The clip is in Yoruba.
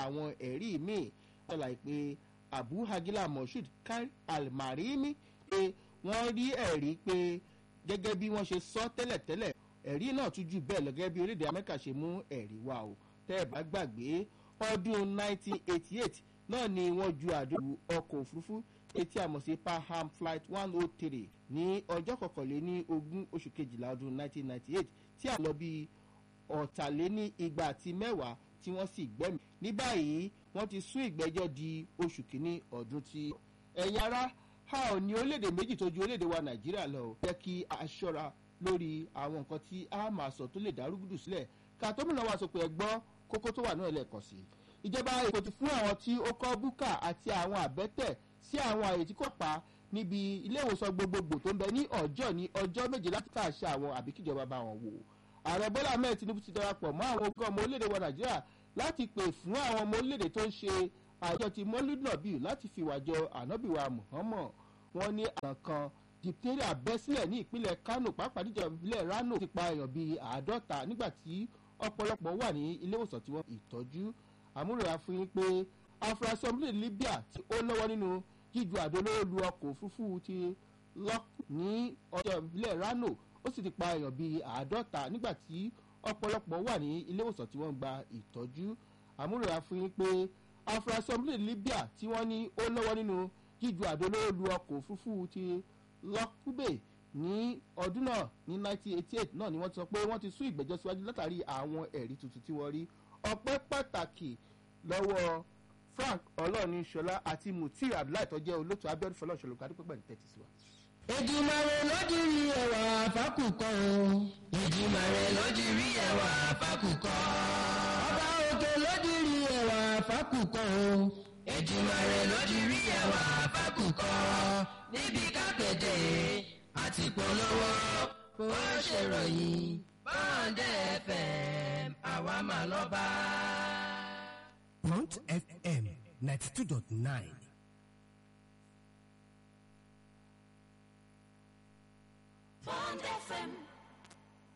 àwọn ẹ̀rí míì ṣàlàyé pé abu hagila moshood kari almarimi pé wọ́n rí ẹ̀rí pé gẹ́gẹ́ bí wọ́n ṣe sọ tẹ́lẹ̀tẹ́lẹ̀ ẹ̀rí náà tún jù bẹ́ẹ̀ lọ gẹ́gẹ́ bí orílẹ̀-èdè amẹ́ríkà ṣe mú ẹ̀rí wá o tẹ́ ẹ̀ bá gbàgbé ọdún 1988 náà ni wọ́n ju àdó ọkọ̀ òfurufú etí àmọ̀ sí paham flight 103 ní ọjọ́ kọkànléní ogún oṣù kejìlá ọdún 1998 tí a lọ bí ọ̀tàléní igba àti mẹ́wàá tí wọ́n sì gbẹ́mí ní báyìí wọ́n ti sún ìgbẹ́jọ́ di oṣù kínní ọdún tí ẹ̀yin ará a ò ní orílẹ̀-èdè méjì tó ju orílẹ̀-èdè wa nàìjíríà lọ jẹ́ kí a ṣọ́ra lórí àwọn nǹkan tí a máa sọ tó lè dárúgùdù sílẹ̀ ká tó múná wá sọ pé ẹ gbọ́ kókó tó wà náà lẹ́ẹ̀kan sí i ìjọba èkó ti fún àwọn tí ó kọ́ búkà àti àwọn àbẹ́tẹ̀ sí àwọn àyè tí kò pa níbi ilé ìwòsàn gbogbogbò tó ń bẹ ní ọjọ́ ní ọjọ́ méje láti káàṣẹ àwọn àbí kíjọba bá wọn wò ààrẹ bọ́lá ahmed tinubu ti darapọ̀ mọ́ àwọn ogún ọmọ orílẹ̀-èdè wa nàìjíríà láti pè fún àwọn ọmọ orílẹ̀-èdè tó ń ṣe àjọ ti mọ́lúdùnàbí láti fìwàjọ ànábìwá muhammad wọn ní àrùn kan diphtheria bẹ́ sílẹ̀ ní ìpínlẹ̀ kano pàápàá níjọba ìbílẹ̀ rano ti pa èèyàn bíi àádọ́ta nígbà tí ọ̀pọ̀lọpọ̀ wà ní ilé ìwòsàn tí wọ́n ìtọ́jú àmúròyà fún yín pé afurasí ọmọlẹ̀ libya tí ó lọ́wọ́ nínú jíju àdó olóró lu ọkọ̀ òfurufú ti lọ́k ní ọjọ́ ìbílẹ̀ rano ó sì ti pa èèyàn bíi àádọ́ta nígbà tí ọ̀pọ̀lọpọ̀ wà ní ilé ìwòsàn tí wọ́n gba ìtọ́jú àmúròyà fún yín pé afurasí ọmọlẹ̀ libya tí wọ́n ní ó lọ́wọ́ nínú jíju àdó olóró lu ọkọ̀ òfurufú ti lọ́kúbè ní ọdún náà ní 1988 náà ni wọ́n ti sọ pé wọ́n ti sún ìgbẹ́jọ́ síwájú látàrí àwọn ẹ̀rí tuntun tí wọ́n rí ọpẹ́ pàtàkì lọ́wọ́ frank ọlọ́ọ̀ni ṣọlá àti mutir abdullahi tó jẹ́ olóòtú abiodun fọlọ́ọ̀ṣọ́ lóko adúpẹ́ pẹ̀lú tẹ́tí sí wa. ìjìmàrè lójúrí ẹwà fákùkọ o. ìjìmàrè lójúrí ẹwà fákùkọ. ọba òkè lójúrí ẹwà fákùkọ o. ìjìmàrè lójúrí ẹwà fákùkọ. níbi kápẹ́tẹ̀ àti polówó kò ṣèròyìn bọ́ǹdẹ̀ fm àwa mà lọ́ba. Front FM 92.9. Bond FM